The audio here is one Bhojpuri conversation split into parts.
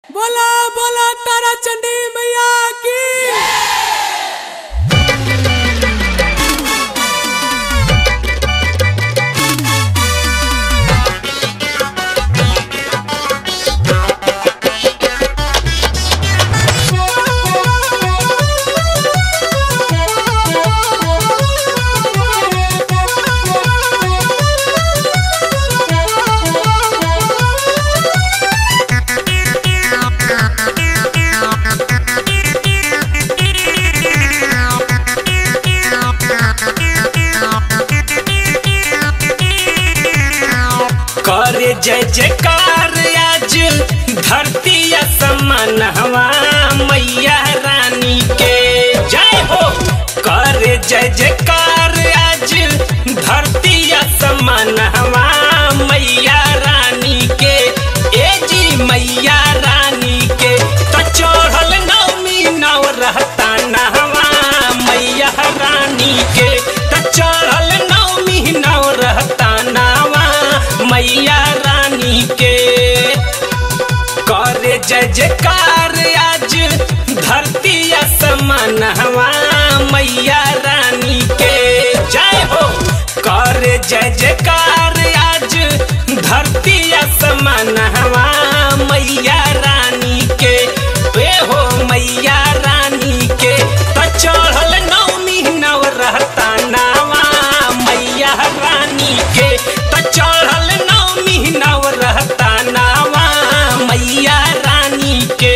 बोला बोला तारा चंडी मैया की करे जय जयकार आज धरती असमान हवा मैया रानी के जय हो करे जय जयकार आज धरती असमान हवा मैया रानी के ए जी मैया रानी के तो चढ़ल नवमी नव रहता नहवा मैया रानी के तो चढ़ल नवमी नव रहता नावा मैया रानी के करे जय जयकार आज धरती असमान हवा मैया रानी के जय हो करे जय जयकार आज धरती असमान हवा मैया रानी के वे हो मैया रानी के तो चढ़ल नवमी नव रहता नावा मैया रानी के तो चढ़ल नवमी नव रहता नावा मैया रानी के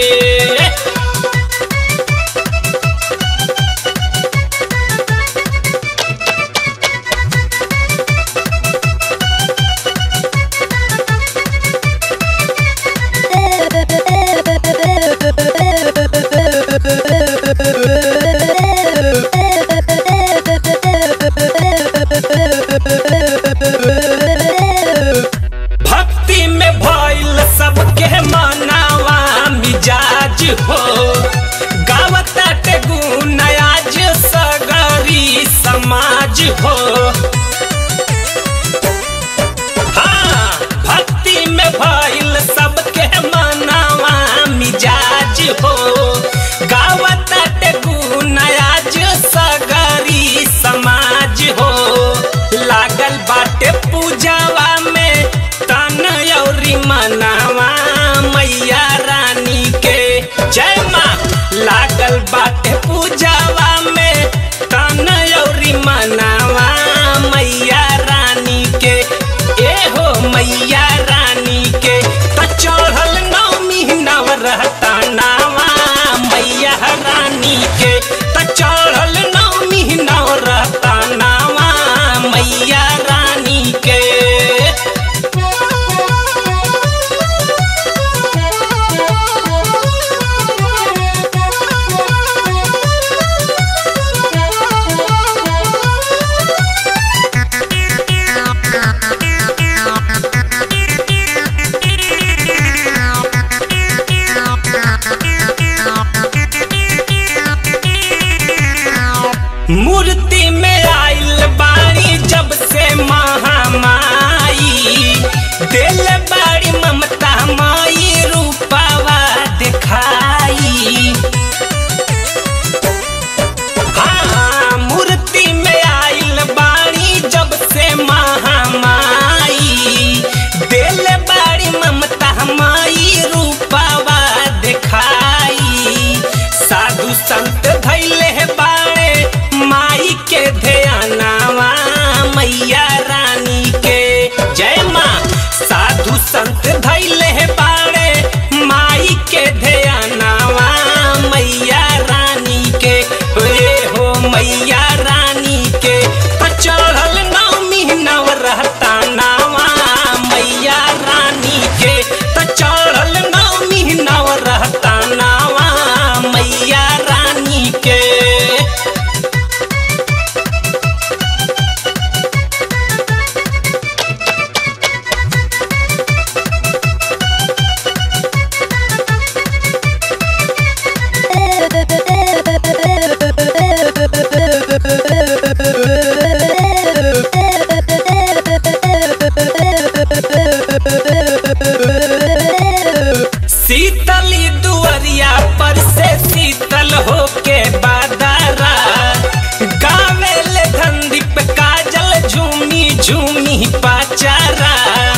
शीतली दुआरिया पर से शीतल होके बादारा गावे ले धनदीप काजल झूमी झूमी पाचारा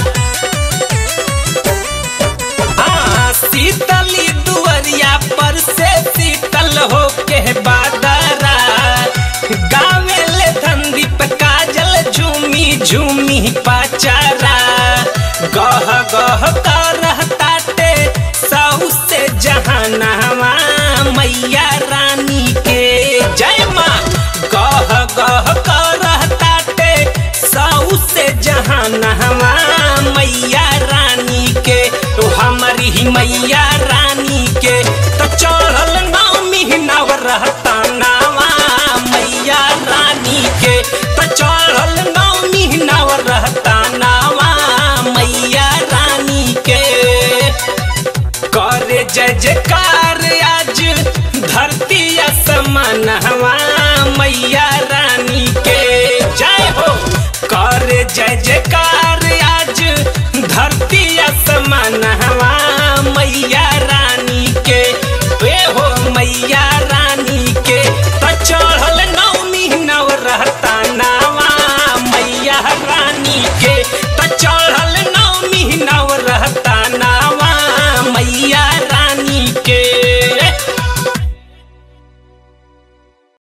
हाँ, शीतली दुआरिया पर से शीतल होके बादारा गावे ले धनदीप काजल झूमी झूमी पाचारा गह गह कर ताटे सऊ से जहानवा मैया रानी के जय माँ गह गह कर ताटे सऊ से जहानवा मैया रानी के तो हमारी ही मैया रानी के तो चढ़ल नौमी नव रहता नावा मैया रानी के तो चढ़ल नौमी नव रहता नावा मैया रानी के करे जय जयकार आज धरती असमान हवा मैया रानी के जय हो करे जय जयकार आज धरती असमान हवा मैया रानी के वे हो मैया रानी